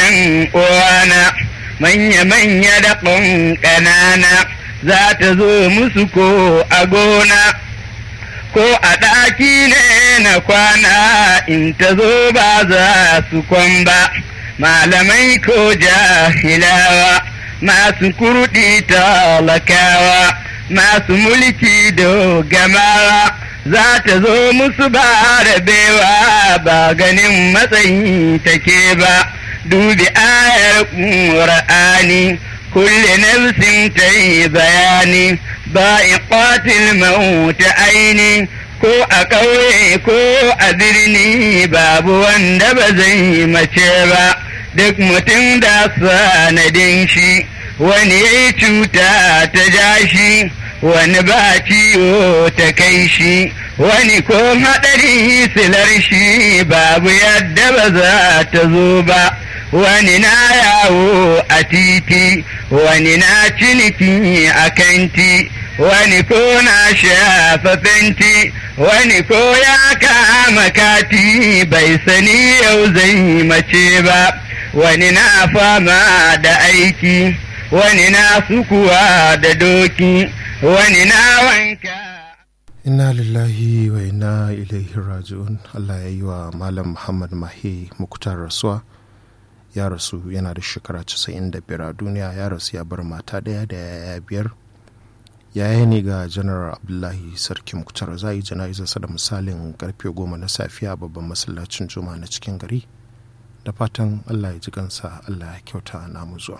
‘yan uwana manya-manya da ƙanana za ta zo musu ko a gona ko a ɗaki ne na kwana in ta zo ba za su kwan ba malamai ko jahilawa masu kurɗi talakawa masu mulki dogamawa za ta zo musu ba rabewa ba ganin matsayi take ba dubi ayar ƙur'ani kulle nafsin ta yi bayani ba iqatil mauta aini ko a ƙauye ko a birni babu wanda ba zai mace ba duk mutum da sanadin shi wani ya yi cuta ta ja shi wani ba ciwo ta kai shi wani ko haɗari silar shi babu yadda ba za ta zo ba wani na yawo a titi wani na ciniki a kanti wani ko na shafa fenti wani ko ya kama kati bai sani yau zai mace ba wani na fama da aiki wani na sukuwa da doki wani na wanka inna lillahi wa inna ilaihi raji'un Allah ya yi wa malam Muhammad Mahi muktar rasuwa ya rasu yana da shekara 95 a duniya ya rasu ya bar mata ɗaya da yaya biyar yaya ne ga janar abdullahi sarki muktar za yi jana'izarsa da misalin karfe goma na safiya babban masallacin juma na cikin gari da fatan allah ya ji kansa allah ya kyauta namu zuwa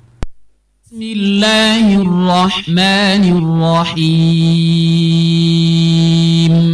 بسم الله الرحمن الرحيم